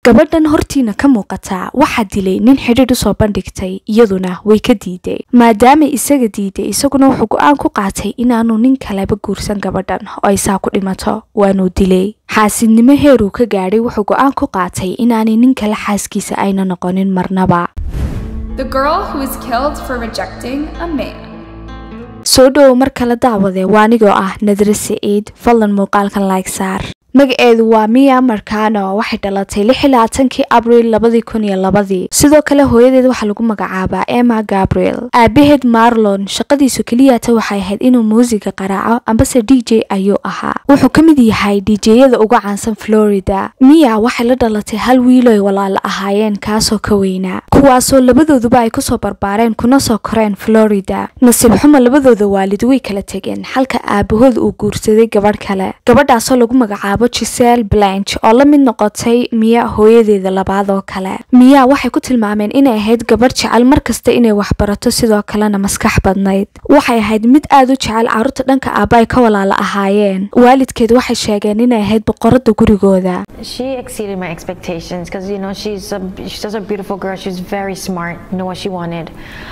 gabadhan hortiina ka muuqataa waxaa dilay nin xidhiidh usoo bandhigtay iyaduna way ka diiday maadaamay isaga diiday isaguna wuxuu go-aan ku qaatay inaanu nin kaleba guursan gabadhan oo ay saa ku dhimato waanuu dilay xaasidnimo heeruu ka gaadhay wuxuu go-aan ku qaatay inaanay nin kale xaaskiisa ayna noqonin marnaba The girl who was killed for rejecting a man. soo dhowow mar kale daawadee waa anigoo ah nadre siciid fadlan muuqaalkan like saar magaceedu waa miya markano waxay dhalatay kii abriil labadii sidoo kale hooyadeed waxaa lagu magacaabaa emma gabriel aabaheed marlon shaqadiisu keliyata waxay ahayd inuu muusiga qaraaco ambase d j ayuu ahaa wuxuu ka mid yahay djyada uga caansan florida miya waxay la dhalatay hal wiiloy walaala ahaayeen kaasoo ka weynaa kuwaasoo labadooduba ay kusoo barbaareen kuna soo koreen florida nasiib xumo labadooda waalid way kala tegeen halka aabahood uu guursaday gabadh kale gabadhaasoo lagu magacaabo gisel blanch oo la mid noqotay miya hooyadeeda labaad oo kale miya waxay ku tilmaameen inay ahayd gabadh jecel markasta inay waxbarato sidoo kalena maskax badnayd waxay ahayd mid aad u jecel caruurta dhanka aaba ay ka walaala ahaayeen waalidkeed waxay sheegeen inay ahayd boqorada gurigooda She exceeded my expectations because you know she's a, she's just a beautiful girl. She's very smart, knew what she wanted,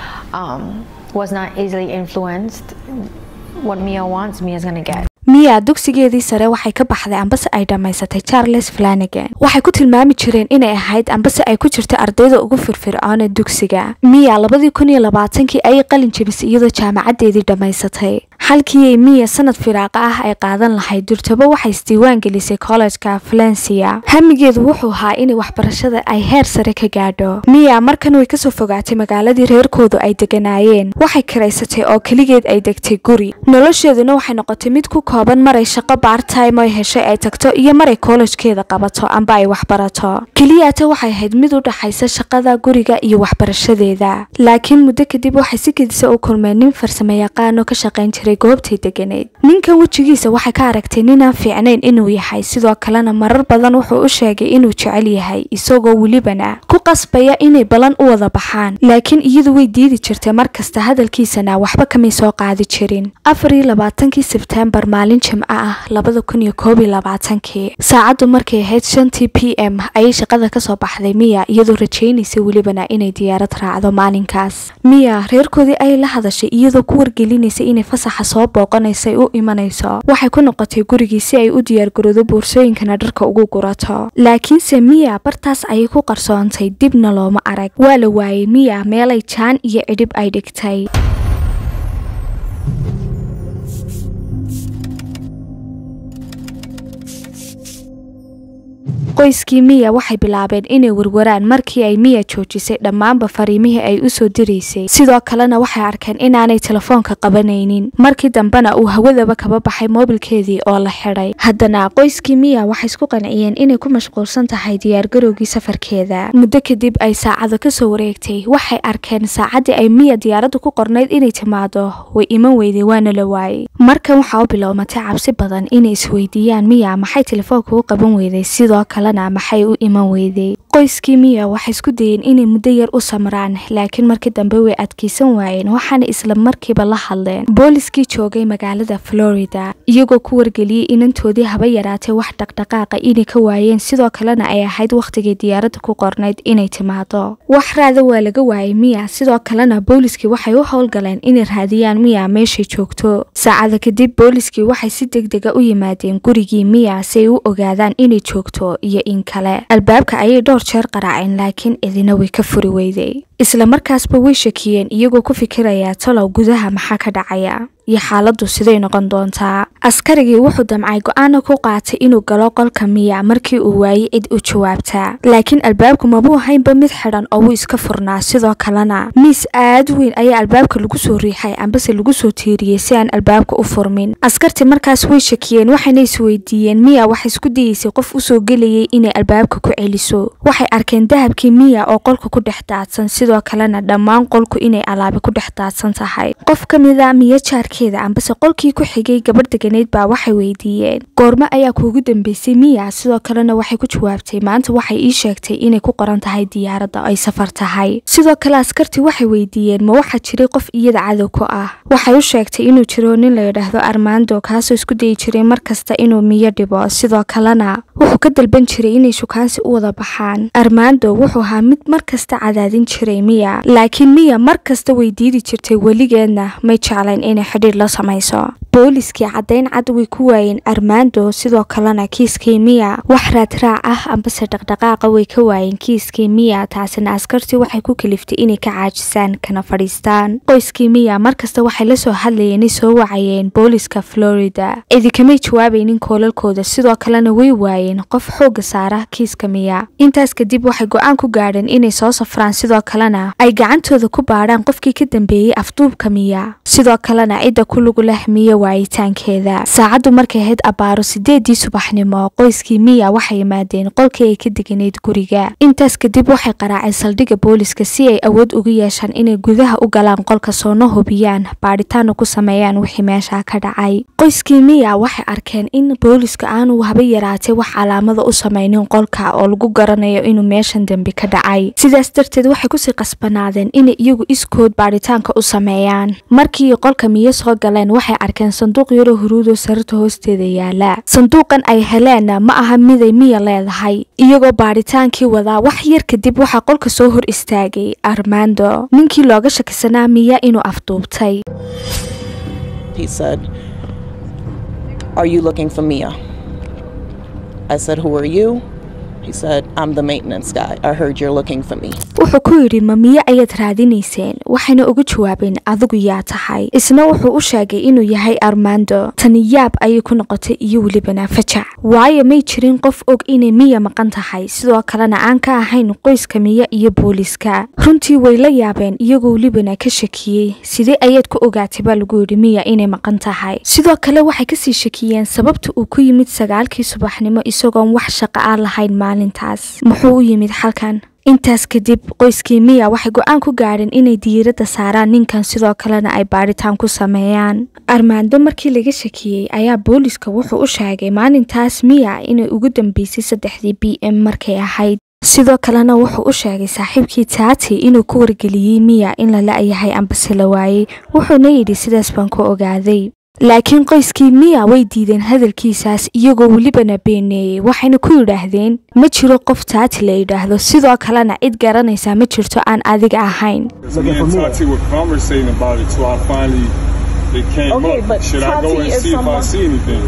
um, was not easily influenced. What Mia wants, Mia's gonna get. miya dugsigeedii sare waxay ka baxday ambase ay dhammaysatay charles flanagan waxay ku tilmaami jireen inay ahayd ambase ay ku jirta ardayda ugu firfircoon ee dugsiga miya labadii kun iyo labaatankii ayay qalin jebisay iyadoo jaamacadeedii dhammaysatay halkiiay miya sanad firaaqa ah ay qaadan lahayd durtabo waxay isdiiwaan gelisay kollejka valencia hamigeedu wuxuu ahaa inay waxbarashada ay heer sare ka gaadho miya markan way kasoo fogaatay magaaladii reerkoodu ay deganaayeen waxay karaysatay oo keligeed ay degtay guri nolosheeduna waxay noqotay mid ku kooban maray shaqo baartime oy heshay ay tagto iyo maray kollejkeeda qabato amba ay waxbarato keliyata waxay ahayd mid u dhaxaysa shaqada guriga iyo waxbarashadeeda laakiin muddo kadib waxay si kedisa u kulmeen nin farsamo yaqaan oo ka shaqayn jiray goobtay deganeyd ninkan wejigiisa waxay ka aragtay ninaan fiicnayn inuu yahay sidoo kalena marar badan wuxuu u sheegay inuu jecel yahay isagoo welibana ku qasbaya inay balan u wada baxaan laakiin iyadu way diidi jirtay markasta hadalkiisana waxba kamay soo qaadi jirin afariyolabaatankii sebtembar maalin jimco ah labada kun iyo koob iyo labaatankii saacaddu markay ahayd shantii p m ayay shaqada kasoo baxday miya iyadoo rajaynaysay welibana inay diyaarad raacdo maalinkaas miya reerkoodii ayay la hadashay iyadoo ku wargelinaysay inay fasaxa soo booqanaysay u imanayso waxay ku noqotay gurigii si ay u diyaargaroodo boorsooyinkana dharka ugu gurato laakiinse miya bartaas ayay ku qarsoontay dibna looma arag waa la waayey miya meelay jaan iyo cidhib ay dhigtay qoyskii miya waxay bilaabeen inay warwaraan markii ay miya joojisay dhammaanba fariimihii ay usoo diraysay sidoo kalena waxay arkeen inaanay telefoonka qabanaynin markii dambena uu hawadaba kaba baxay moobilkeedii oo la xidhay haddana qoyskii miya waxay isku qanciyeen inay ku mashquulsan tahay diyaargarowgii safarkeeda muddo kadib ay saacado kasoo wareegtay waxay arkeen saacaddii ay miya diyaaradda ku qornayd inay timaado way iman weyday waana la waayey markan waxaa u bilowmatay cabsi badan inay isweydiiyaan miya maxay telefoonka u qaban weyday sidoo kalena maxay u iman weyday qoyskii miya waxay isku dayeen inay muddo yar u samraan laakiin markii dambe way adkaysan waayeen waxaana isla markiiba la hadleen booliskii joogay magaalada florida iyagoo ku wargeliyey inantoodii haba yaraatay wax dhaqdhaqaaqa inay ka waayeen sidoo kalena ay ahayd wakhtigii diyaaradda ku qornayd inay timaado wax raada waa laga waayay miya sidoo kalena booliskii waxay u howlgaleen inay raadiyaan miya meeshay joogto saacada kadib booliskii waxay si degdega u yimaadeen gurigii miya si ay u ogaadaan inay joogto iyo in kale albaabka ayay dhowr jeer qaraaceen laakiin idina way ka furi weyday isla markaasba way shakiyeen iyagoo ku fikirayaa talow gudaha maxaa ka dhacaya iyo xaaladdu siday noqon doontaa askarigii wuxuu damcay go-aana ku qaatay inuu galo qolka miya markii uu waayey cid u jawaabtaa laakiin albaabku mabuu haynba mid xidhan oo wuu iska furnaa sidoo kalena miis aad weyn ayaa albaabka lagu soo riixay ambase lagu soo tiiriyey si aan albaabka u furmin askartii markaas way shakiyeen waxayna isweydiiyeen miya waxay isku dayeysay qof usoo gelayay inay albaabka ku celiso waxay arkeen dahabkii miya oo qolka ku dhex daadsan sidoo kalena dhammaan qolku inay alaabi ku dhex daadsan tahay qof ka mida miya jaarkii agagaarkeeda ambase qolkii ku xigay gabadh deganeyd baa waxay weydiiyeen goormo ayaa kuugu dambeysay miya sidoo kalena waxay ku jawaabtay maanta waxay ii sheegtay inay ku qoran tahay diyaaradda ay safar tahay sidoo kale askartii waxay weydiiyeen ma waxaa jiray qof iyada cadow ku ah waxay u sheegtay inuu jiro nin la yidhaahdo armando kaasoo isku dayi jiray mar kasta inuu miyo dhibo sidoo kalena wuxuu ka dalban jiray inay shukaansi u wada baxaan armando wuxuu ahaa mid mar kasta cadaadin jiray miya laakiin miya mar kasta way diidi jirtay weligeedna may jeclayn inay xidhiir la samayso booliskii caddayn cad way ku waayeen armando sidoo kalena kiiskii miya wax raadraac ah ambase dhaqdhaqaaqa way ka waayeen kiiskii miya taasina askartii waxay ku kaliftay inay ka caajisaan kana fadhiistaan qoyskii miya markasta waxay la soo hadlayeen soo wacayeen booliska florida idikamay jawaabaynin koolalkooda sidoo kalena way waayeen qof xooga saara kiiska miya intaas kadib waxay go-aan ku gaadheen inay soo safraan sidoo kalena ay gacantooda ku baadhaan qofkii ka dambeeyey afduubka miya sidoo kalena cidda ku lugu leh miya waayitaankeeda saacaddu markay ahayd abbaaro sideedii subaxnimo qoyskii miya waxay yimaadeen qolkii ay ka deganayd guriga intaas kadib waxay qaraaceen saldhigga booliska si ay awood ugu yeeshaan inay gudaha u galaan qolka soona hubiyaan baadhitaana ku sameeyaan wixii meesha ka dhacay qoyskii miya waxay arkeen in booliska aanu haba yaraatay wax calaamada u samaynin qolka oo lagu garanayo inuu meeshan dembi ka dhacay sidaas darteed waxay kusii qasbanaadeen inay iyagu iskood baadhitaanka u sameeyaan markii qolka miyo soo galeen waxay arkeen sanduuq yaroo huruudoo sararta hoosteeda yaala sanduuqan ay heleenna ma aha miday miya leedahay iyagoo baadhitaankii wadaa wax yar kadib waxaa qolka soo hor istaagay armando ninkii looga shakisanaa miya inuu afduubtay He said, Are you looking for Mia? I said, Who are you? He said, I'm the maintenance guy. I heard you're looking for me. wuxuu ku yidhi ma miyo ayaad raadinayseen waxayna uga jawaabeen adigu yaa tahay isna wuxuu u sheegay inuu yahay armando tani yaab ayay ku noqotay iyo welibana fajac waayo may jirin qof og inay miya maqan tahay sidoo kalena aan ka ahayn qoyska miya iyo booliska runtii way la yaabeen iyagoo welibana ka shakiyey sidee ayaad ku ogaatay baa lagu yidhi miya inay maqan tahay sidoo kale waxay kasii shakiyeen sababta uu ku yimid sagaalkii subaxnimo isagoon wax shaqo aan lahayn maalintaas muxuu u yimid xalkan intaas kadib qoyskii miya waxay go-aan ku gaadheen inay diiradda saaraan ninkan sidoo kalena ay baadhitaan ku sameeyaan armaando markii laga shakiyey ayaa booliska wuxuu u sheegay maalintaas miya inay ugu dambeysay saddexdii b m markay ahayd sidoo kalena wuxuu u sheegay saaxiibkii taati inuu ku wargeliyey miya in la la-yahay ambase la waayey wuxuuna yidhi sidaas baan ku ogaaday laakiin qoyskii miya way diideen hadalkiisaas iyagoo welibana beeneeyey waxayna ku yidhaahdeen ma jiro qof taati la yidhaahdo sidoo kalena cid garanaysaa ma jirto aan adiga ahayn So me and Tati were conversating about it, so I finally it came Okay, up. but Should I go Tati and is see if I someone- see anything?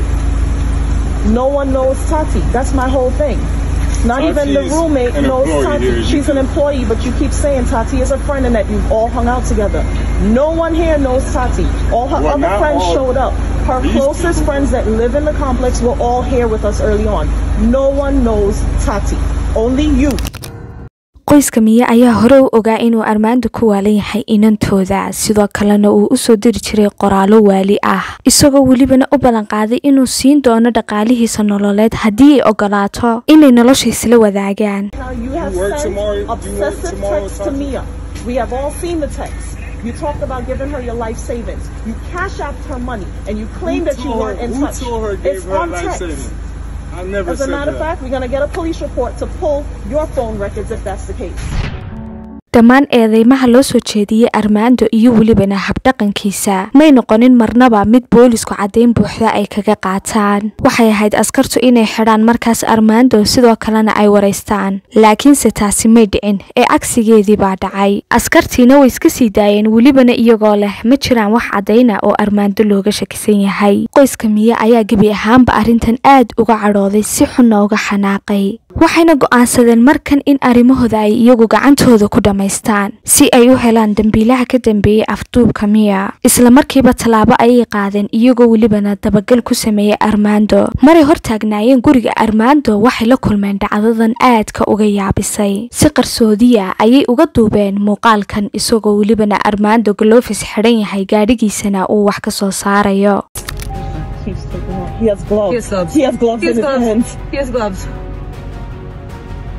No one knows Tati. That's my whole thing. Not Tati even the is roommate an knows employee Tati. here. You She's an can- employee, but you keep saying Tati is a friend and that you've all hung out together. No one here knows Tati. All her Well, other not friends all showed up. Her these closest people. friends that live in the complex were all here with us early on. No one knows Tati. Only you. qoyska miya ayaa hore u ogaa inuu armaando ku waalan yahay inantooda sidoo kalena uu usoo diri jiray qoraallo waali ah isagoo welibana u ballanqaaday inuu siin doono dhaqaalihiisa nololeed haddii ay ogolaato inay nolosha isla wadaagaan Now you have You work sent tomorrow- you work obsessive tomorrow, texts to Tati? Mia. We have all seen the texts. You talked about giving her your life savings. You cash out her money, and you claim that you Who weren't in who touch. told her gave it's her on life text. savings? I never As a said matter of that. fact, we're gonna get a police report to pull your phone records if that's the case. dhammaan eedeymaha loo soo jeediyey armaando iyo welibana habdhaqankiisa may noqonin marnaba mid boolisku caddayn buuxda ay kaga qaataan waxay ahayd askartu inay xidhaan markaas armaando sidoo kalena ay waraystaan laakiinse taasi may dhicin ee cagsigeedii baa dhacay askartiina way iska sii daayeen welibana iyagoo leh ma jiraan wax caddayna oo armaando looga shakisan yahay qoyska miye ayaa gebi ahaanba arrintan aad uga cadhooday si xunna uga xanaaqay waxayna go'aansadeen markan in arrimahooda ay iyagu gacantooda ku dhammaystaan si ay u helaan dembiilaha ka dambeeyey afduubka miya isla markiiba tallaabo ayay qaadeen iyagoo welibana dabagal ku sameeyey armaando maray hor taagnaayeen guriga armaando waxay la kulmeen dhacdadan aadka uga yaabisay si qarsoodiya ayay uga duubeen muuqaalkan isagoo welibana armaando galofis xidhan yahay gaadhigiisana uu wax ka soo saarayo He's taking off. He has gloves. He has gloves. He has gloves He has in his gloves. hands. He has gloves.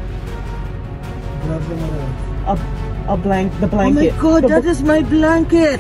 A, a blank, the Oh my blanket. god, The that is my blanket.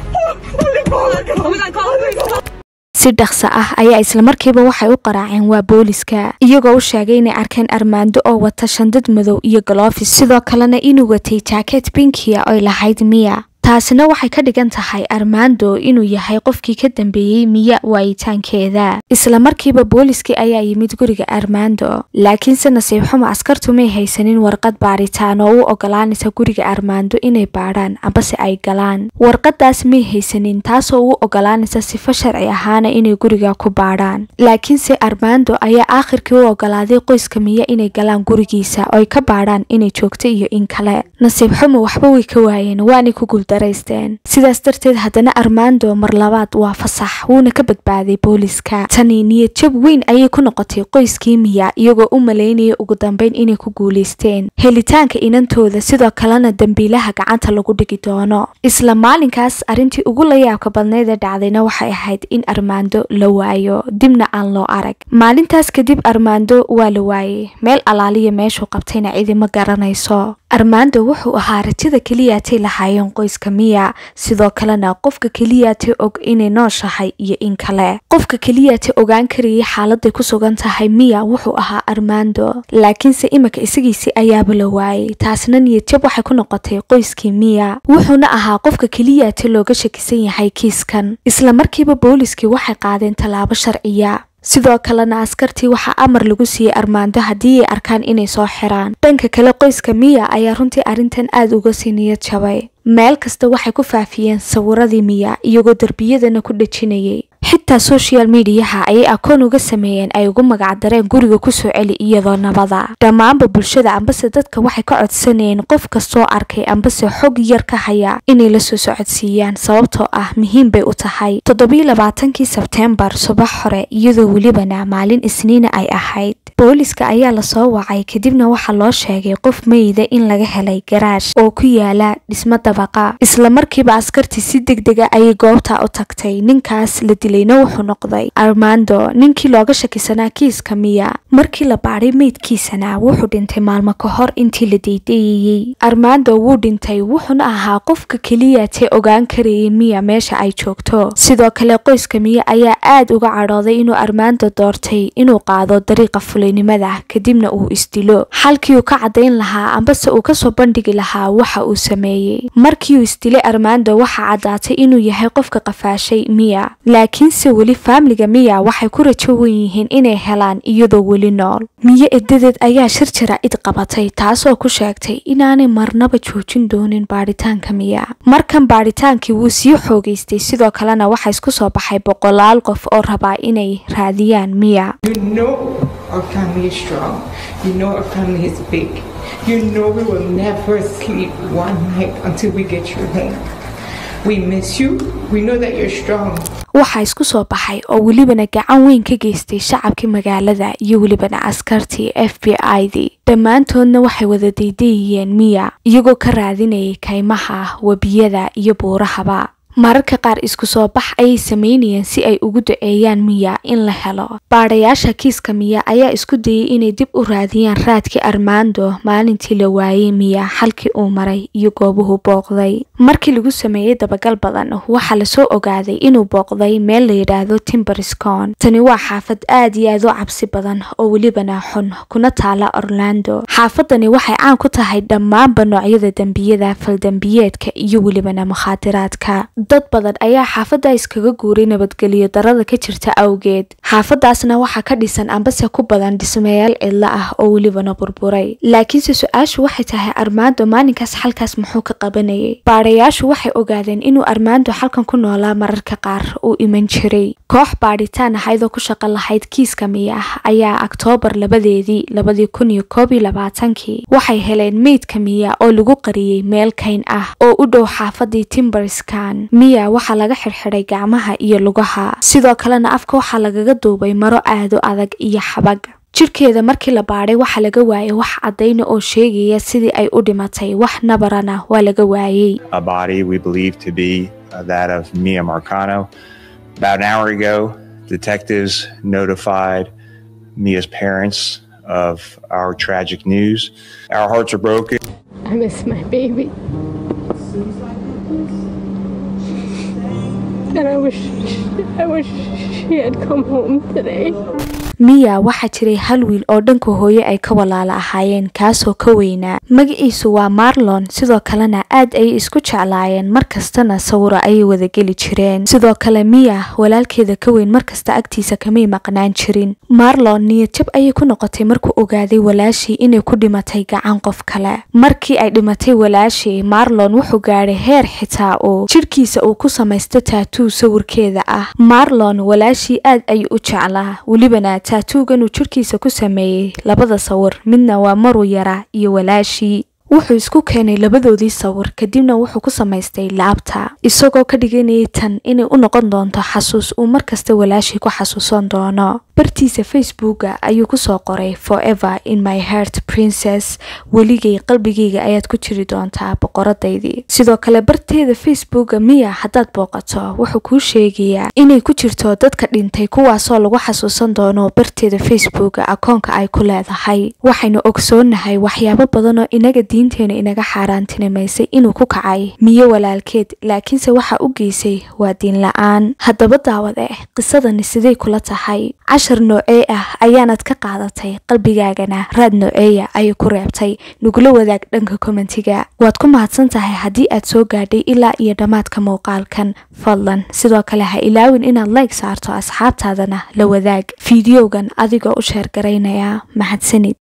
si dhaqso ah ayaa islamarkiiba waxay u qaraaceen waa booliska iyagoo u sheegay inay arkeen armaando oo wata shandad madow iyo galofis sidoo kalena inuu watay jaaket binkiya oy lahayd miya taasina waxay ka dhigan tahay armando inuu yahay qofkii ka dambeeyey miya waayitaankeeda isla markiiba booliskii ayaa yimid guriga armando laakiinse nasiib xumo askartu may haysanin warqad baaritaan oo u ogolaanaysa guriga armando inay baadhaan ambase ay galaan warqadaas may haysanin taasoo u ogolaanaysa sifo sharci ahaana inay guriga ku baadhaan laakiinse armando ayaa aakhirkii u ogolaaday qoyska miya inay galaan gurigiisa oo ay ka baadhaan inay joogto iyo in kale nasiib xumo waxba way ka waayeen waanay ku guuldaraysteen sidaas darteed haddana armando mar labaad waa fasax wuuna ka badbaaday booliska tani niyad jab weyn ayay ku noqotay qoyskii miya iyagoo u malaynaya ugu dambeyn inay ku guulaysteen helitaanka inantooda sidoo kalena dembiilaha gacanta lagu dhigi doono isla maalinkaas arrintii ugu layaabka badnayd ee dhacdayna waxay ahayd in armando la waayo dibna aan loo arag maalintaas kadib armando waa la waayey meel alaaliya meeshuu qabtayna cidi ma garanayso armando wuxuu ahaa rajada keliyaatay lahaayeen qoyska miya sidoo kalena qofka keliyaatay og inay nooshahay iyo in kale qofka keliyaatay ogaan karayay xaaladay ku sugan tahay miya wuxuu ahaa armando laakiinse imika isagiisi ayaaba la waayey taasna niyadjab waxay ku noqotay qoyskii miya wuxuuna ahaa qofka keliyaatay looga shakisan yahay kiiskan isla markiiba booliskii waxay qaadeen tallaabo sharciya sidoo kalena askartii waxaa amar lagu siiyey armaando haddii ay arkaan inay soo xiraan dhanka kale qoyska miya ayaa runtii arrintan aada uga sii niyad jabay meel kasta waxay ku faafiyeen sawiradii miya iyagoo derbiyadana ku dhejinayay xitaa social mediyaha ayay akoon uga sameeyeen ay ugu magacdareen guriga kusoo celi iyadoo nabada dhammaanba bulshada ambase dadka waxay ka codsanayeen qof kastoo arkay ambase xog yar ka haya inay la soo socodsiiyaan sababtoo ah muhiim bay u tahay toddobiyo labaatankii sebteembar subax hore iyadoo welibana maalin isniina ay ahayd booliska ayaa lasoo wacay kadibna waxaa loo sheegay qof meyda in laga helay garaash oo ku yaala dhismo dabaqa isla markiiba askartii si deg dega ayay goobta u tagtay ninkaas la dilayna wuxuu noqday armando ninkii looga shakisanaa kiiska miya markii la baadhay meydkiisana wuxuu dhintay maalmo ka hor intii la deydayayey armando wuu dhintay wuxuuna ahaa qofka keliyatee ogaan karayay miya meesha ay joogto sidoo kale qoyska miya ayaa aad uga cadhooday inuu armando doortay inuu qaado dariiqa fulinimada kadibna uu isdilo xalkii uu ka cadayn lahaa ambase uu kasoo bandhigi lahaa waxa uu sameeyey markii uu isdilay armando waxaa caddaatay inuu yahay qofka qafaashay miya laakiinse weli faamliga miya waxay ku rajo wen yihiin inay helaan iyadoo weli nool miyo edadeed ayaa shir jaraa'id qabatay taasoo ku sheegtay inaanay marnaba joojin doonin baadhitaanka miya markan baadhitaankii wuu sii xoogaystay sidoo kalena waxaa isku soo baxay boqolaal qof oo rabaa inay raadiyaan miya You know our family is strong. You know our family is big. You know we will never sleep one night until we get you home. We miss you. We know that you're strong. waxaa isku soo baxay oo welibana gacan weyn ka geystay shacabkii magaalada iyo welibana askartii f b i-dii dhammaantoodna waxay wada daydayayeen miya iyagoo ka raadinayay kaymaha webiyada iyo buurahaba mararka qaar isku soo bax ayay sameynayeen si ay ugu duceeyaan miya in la helo baadhayaasha kiiska miya ayaa isku dayay inay dib u raadiyaan raadkii armando maalintii la waayey miya xalkii uu maray iyo goobuhu booqday markii lagu sameeyey dabagal badan waxaa lasoo ogaaday inuu booqday meel la yidhaahdo timberscon tani waa xaafad aad iyo aad u cabsi badan oo welibana xun kuna taala orlando xaafadani waxay caan ku tahay dhammaanba noocyada dembiyada faldembiyeedka iyo welibana mukhaadiraadka dad badan ayaa xaafadda iskaga guuray nabadgelyo darada ka jirta awgeed xaafadaasna waxaa ka dhisan ambase ku badan dhismayaal cidlo ah oo welibana burburay laakiinse su-aashu waxay tahay armando maalinkaas xalkaas muxuu ka qabanayay baadhayaashu waxay ogaadeen inuu armando xalkan ku noolaa mararka qaar uu iman jiray koox baadhitaan ahayd oo ku shaqo lahayd kiiska miya ayaa oktoobar labadeedii labadii kun iyo koob iyo labaatankii waxay heleen meydka miya oo lagu qariyey meel kayn ah oo u dhow xaafadii timberskan miya waxaa laga xirxiday gacmaha iyo lugaha sidoo kalena afka waxaa lagaga duubay maro aado adag iyo xabag jirkeeda markii la baadhay waxaa laga waayay wax caddayna oo sheegaya sidii ay u dhimatay wax nabarana waa laga waayey a body we believe to be uh, that of Mia Marcano. About an hour ago, detectives notified Mia's parents of our tragic news. Our hearts are broken. I miss my baby. And I wish, I wish she had come home today. miya waxaa jiray hal wiil oo dhanka hooye ay ka walaala ahaayeen kaasoo ka weynaa magaciisu waa marlon sidoo kalena aad ayay isku jeclaayeen markastana sawiro ayay wadageli jireen sidoo kale miya walaalkeeda ka weyn markasta agtiisa kamay maqnaan jirin marlon niyadjab ayay ku noqotay markuu ogaaday walaashii inay ku dhimatay gacan qof kale markii ay dhimatay walaashii marlon wuxuu gaadhay heer xitaa uu jidhkiisa uu ku samaysto taatuu sawirkeeda ah marlon walaashii aad ayuu u jeclaa welibana taatuugan uu jidhkiisa ku sameeyey labada sawir midna waa maruu yara iyo walaashii wuxuu isku keenay labadoodii sawir kadibna wuxuu ku samaystay laabta isagoo ka dhiganayay tan inay u noqon doonto xasuus uu markasta walaashii ku xasuusan doono bartiisa facebooka ayuu kusoo qoray forever in my heart princess weligay qalbigayga ayaad ku jiri doontaa boqoradaydii sidoo kale barteeda facebooka miya haddaad booqato wuxuu kuu sheegayaa inay ku jirto dadka dhintay kuwaasoo lagu xasuusan doono barteeda facebooka akoonka ay ku leedahay waxaynu ogsoonahay waxyaabo badanoo inaga diinteena inaga xaaraantinimaysay inuu ku kacay miyo walaalkeed laakiinse waxa u geysay waa diin la-aan haddaba daawad eh qisadani siday kula tahay cashar noocee ah ayaanad ka qaadatay qalbigaagana raad nooceeya ayay ku reebtay nagula wadaag dhanka kommentiga waad ku mahadsan tahay haddii aad soo gaadhay ilaa iyo dhammaadka muuqaalkan fadlan sidoo kale ha ilaawin inaad like saarto asxaabtaadana la wadaag fiidiyowgan adigoo u sheergaraynaya mahadsanid